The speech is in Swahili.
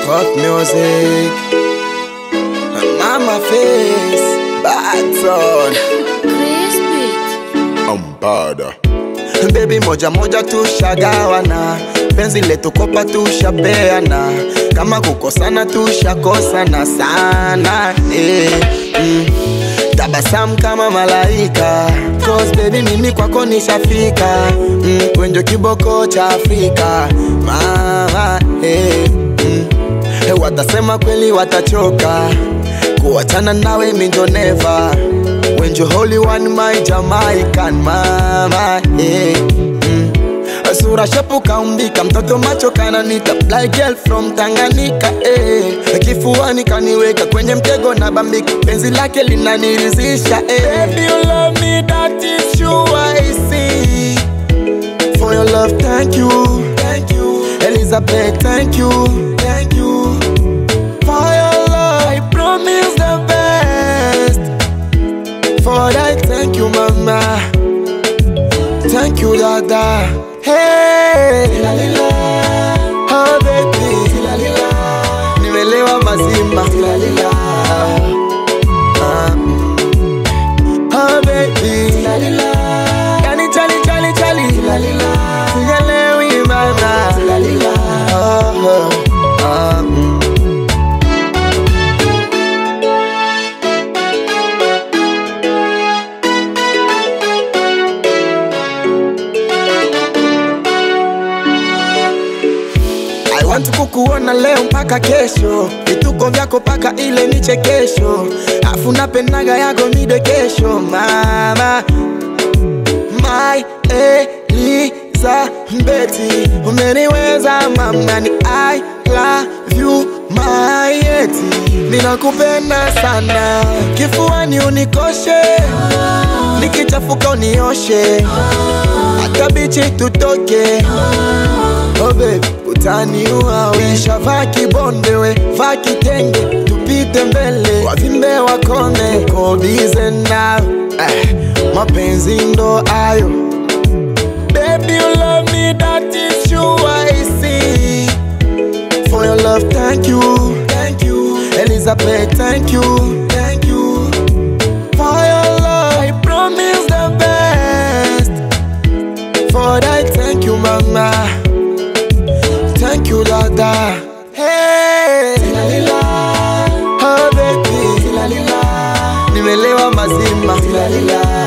Pop music. Mama face. Bad son. Crispy. Ambada. Baby moja moja tushagawana, penzi letu kopa tushapeana, kama kukosana tushakosana sana eh, mm. Tabasamu kama malaika Cause baby mimi kwako nishafika mm. Wenjo kiboko cha Afrika mama eh, mm. Eh, Watasema kweli watachoka kuachana nawe minjo never When you holy one my Jamaican mama yeah. mm. Sura shepu kaumbika mtoto macho kananita Black girl from Tanganyika eh. Kifuani kaniweka kwenye mtego na bambika penzi lake linanirizisha eh. Baby you love me that is true I see For your love thank you Thank you Elizabeth thank you Thank you For your love I promise the best For that, thank you, mama. Thank you, dada. Hey, tilalila. Oh, baby. Tilalila. Nimelewa mazima. Tilalila. Ah. Oh, baby. Tilalila. Yani chali, chali, chali. Tilalila. Sijalewi, mama. Tilalila. Oh, oh. Ah, mm. I want kukuona leo mpaka kesho, vituko vyako paka ile michekesho, afu napendaga yako midekesho mama my Elizabeth, umeniweza mama, ni I love you my eti, ninakupenda sana, kifuani unikoshe, nikichafuka unioshe, hata bichi tutoke Oh baby, utaniua Wisha vaa kibonde we, vaa kitenge Tupite mbele, wavimbe wakone Kobize now, eh, mapenzi ndo ayo Baby you love me, that is true I see For your love, thank you Thank you Elizabeth, thank you Thank you For your love, I promise the best For that, thank you mama Thank you, Dada. Hey, tilalila. Oh, baby. Tilalila. Nimelewa mazima. Tilalila.